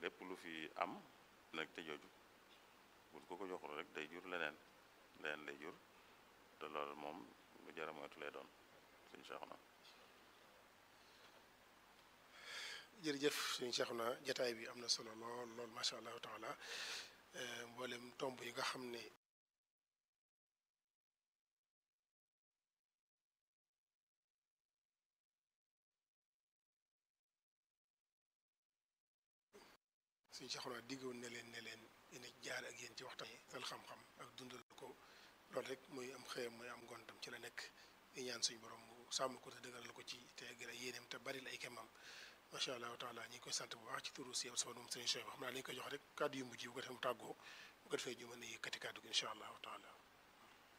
lépp lu fi am nag te jooju bu ko ko joxul rek day jur leneen leneen lay jur te loolu moom lu jar a moytu lay doon suñ Seexuna jërëjëf suñu Seexuna jataay bi am na solo lool lool macha allahu taala mboolem tomb yi nga xam ne suñu Seexuna diggoon ne leen ne leen dina jaar ak yéen ci waxtaan sal xam-xam ak dundal ko loolu rek muy am xëyam muy am ngontam ci la nekk di ñaan suñu borom mu sàmm ko te dëgëral ko ci te gën a yéeneem te bari la ay kemam macha allahu taala ñi ngi koy sant bu baax ci turu si sama moom sëriñ Cheikh xam naa li ñu koy jox rek kàddu yu mujj bu ko defee mu tàggoo bu ko defee ñu mën a yëkkati kàddu gi incha allahu taala